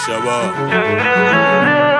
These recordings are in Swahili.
Shabba.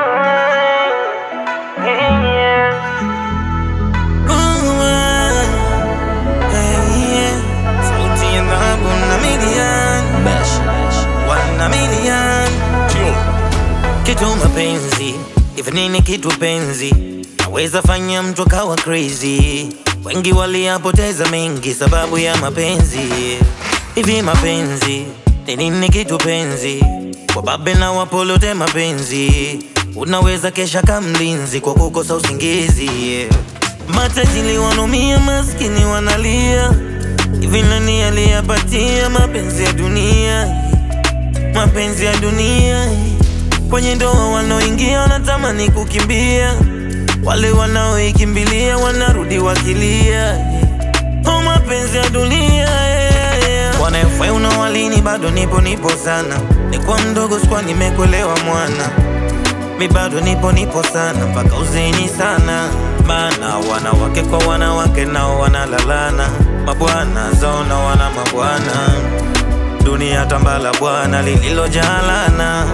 Sauti ya dhahabu na milioni wana milioni Tio. kitu mapenzi hivi nini kitu penzi naweza fanya mtu akawa crazy wengi waliyapoteza mengi sababu ya mapenzi hivi mapenzi ni nini kitu penzi wababe na wapolote mapenzi unaweza kesha kamlinzi kwa kukosa usingizi matajili wanumia maskini wanalia hivi nani aliyapatia mapenzi ya dunia mapenzi ya dunia kwenye ndoa wanaoingia wanatamani kukimbia wale wanaoikimbilia wanarudi wakilia oh, mapenzi ya dunia wanafai unawalini bado nipo nipo sana nikuwa mdogo sikuwa nimekuelewa mwana mi bado nipo nipo sana mpaka uzeni sana bana wanawake kwa wanawake nao wanalalana mabwana zao na wana mabwana dunia tambala bwana lililojalana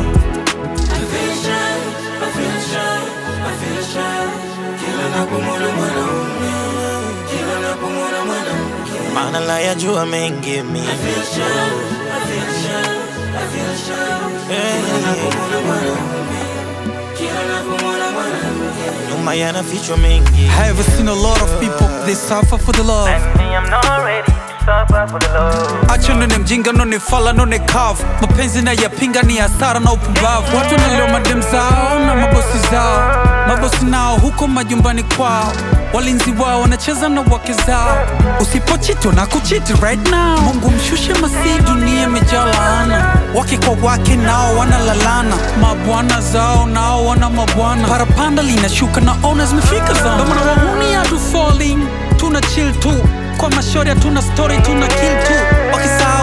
maana la yajua mengi mi nyuma yanafichwa mengi I have seen a lot of people they suffer for the love acho none mjinga none fala none kavu mapenzi na yapinga ni hasara na upumbavu watu wanalewa madem zao na mabosi zao mabosi nao huko majumbani kwao walinzi wao wanacheza na wake zao usipochito na kuchiti right now mungu mshushe masi dunia imejaa laana wake kwa wake nao wanalalana mabwana zao nao wana mabwana parapanda linashuka na ona zimefika zao Ndio maana wahuni hatu falling tuna chill tu kwa mashori hatuna story tuna kill tu wakisahau